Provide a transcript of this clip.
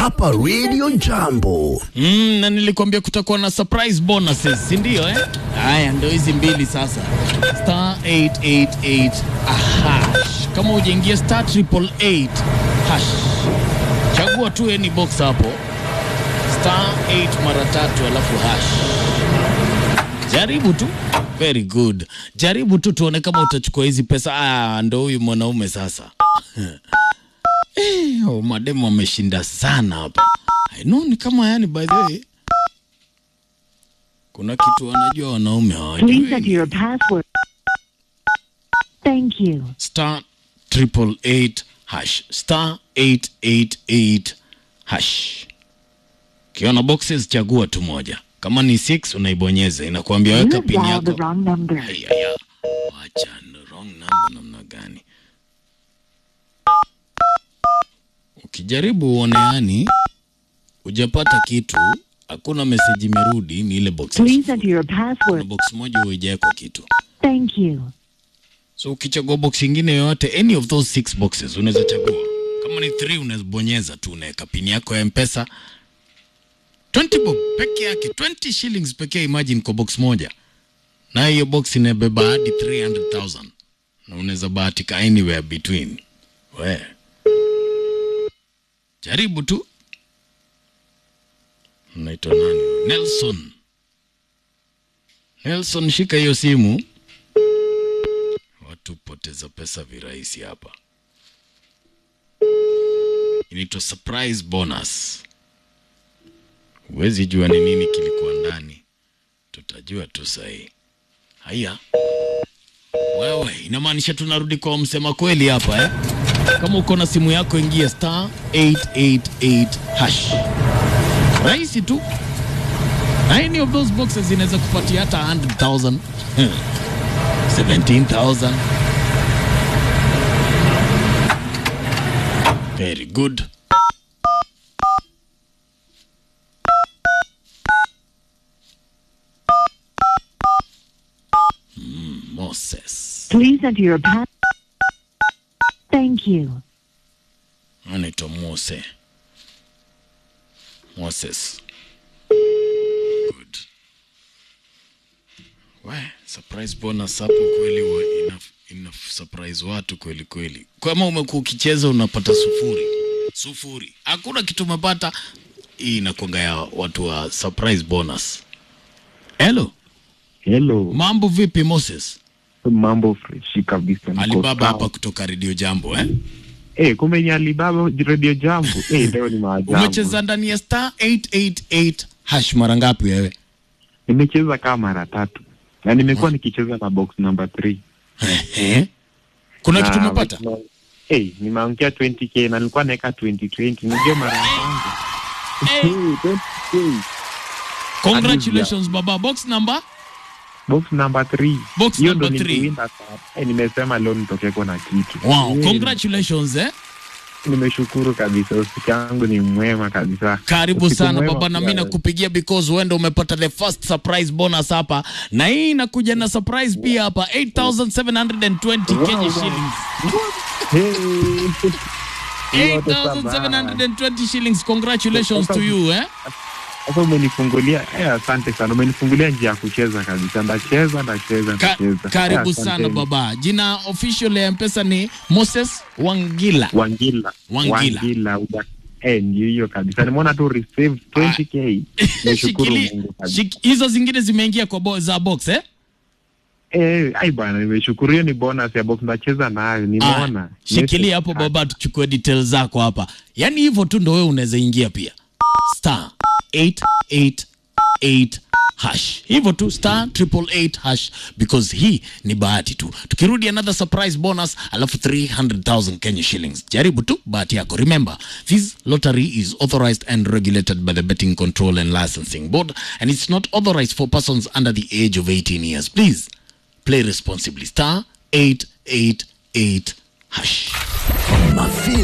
hapa Radio Jambo. Mm, na nilikwambia kutakuwa na surprise bonuses, si ndio eh? Haya ndio hizi mbili sasa. Star 888 a hash. Kama hujaingia star triple eight hash. Chagua tu any box hapo. Star 8 mara tatu alafu hash. Jaribu tu. Very good. Jaribu tu tuone kama utachukua hizi pesa. Ah, ndo huyu mwanaume sasa. Eh, oh, mademu ameshinda sana hapa. I know ni kama yani by the way. Kuna kitu wanajua wanaume Please enter hawajui. your password. Thank you. Star triple eight hash. Star 888 hash. Kiona boxes chagua tu moja. Kama ni 6 unaibonyeza inakuambia You weka have pin dialed the yako. wrong number. Ayaya. Wacha no wrong number namna gani? Ukijaribu uone yani hujapata kitu, hakuna message imerudi, ni ile box. Please enter your Na password. box moja huijawekwa kitu. Thank you. So ukichagua box ingine yoyote, any of those six boxes unaweza chagua. Kama ni 3 unaweza bonyeza tu, unaweka pin yako ya M-Pesa 20 bob peke yake, 20 shillings pekee, imagine kwa box moja, na hiyo box inabeba hadi 300,000 na unaweza bahatika anywhere between. We jaribu tu. Unaitwa nani? Nelson. Nelson, shika hiyo simu. Watu poteza pesa virahisi hapa. Inaitwa surprise bonus. Huwezi jua ni nini kilikuwa ndani, tutajua tu sahi. Haya, wewe, inamaanisha tunarudi kwa msema kweli hapa eh? Kama uko na simu yako, ingia star 888 hash. Rahisi tu, any of those boxes zinaweza kupatia hata 100,000 17,000 Very good. Mm, Moses. Please enter your pass. Thank you. Anaitwa Mose. Moses. Good. We, surprise bonus hapo kweli wa ina, ina surprise watu kweli kweli. Kama umekuwa ukicheza unapata sufuri. Sufuri. Hakuna kitu umepata. Hii inakuanga ya watu wa surprise bonus. Hello. Hello, Mambo vipi Moses? mambo freshi kabisa. niko Alibaba sawa. hapa kutoka Radio Jambo eh? Eh, kumbe ni Alibaba Radio Jambo. Eh, leo ni maajabu. Umecheza ndani ya star 888 hash mara ngapi wewe? Nimecheza kama mara tatu na nimekuwa nikicheza na box number 3. Ehe. Kuna kitu umepata? Eh, nimeangukia 20k na nilikuwa naweka 2020. Nijue mara ya kwanza. Eh, Eh, 20k. Congratulations baba. Box number? Box number 3. Box Hiyo number ndo three. niliwinda sana. Eh, nimesema leo nitokeko na kitu. Wow, Eh, congratulations eh. Nimeshukuru kabisa. Usiku yangu ni mwema kabisa. Karibu Usiku sana mwema baba, na mimi pia. nakupigia because wewe ndo umepata the first surprise bonus hapa, na hii inakuja na surprise pia hapa 8720 Kenya shillings. Hey. Hiyo ndo sababu. 8720 shillings. Congratulations to you eh. Sasa umenifungulia eh, asante sana, umenifungulia njia ya kucheza kabisa. Ndacheza, ndacheza, Ka ndacheza. karibu Eh, sana asanteni. baba. Jina official ya M-Pesa ni Moses Wangila. Wangila, Wangila. Wangila, uja eh, ndio hiyo kabisa. Nimeona tu receive 20k. Nashukuru Shikili, Mungu kabisa. shik, hizo zingine zimeingia kwa bo, za box eh? Eh, ai bwana, nimeshukuru. Hiyo ni bonus ya box, ndacheza nayo. Nimeona. Ah, shikilia hapo baba, tuchukue details zako hapa. Yaani hivyo tu ndo wewe unaweza ingia pia star 888 hash, hivyo tu star triple eight hash, because hii ni bahati tu. Tukirudi another surprise bonus, alafu 300,000 Kenya shillings. Jaribu tu bahati yako. Remember, this lottery is authorized and regulated by the Betting Control and Licensing Board, and it's not authorized for persons under the age of 18 years. Please play responsibly. Star 888 hash. Mafi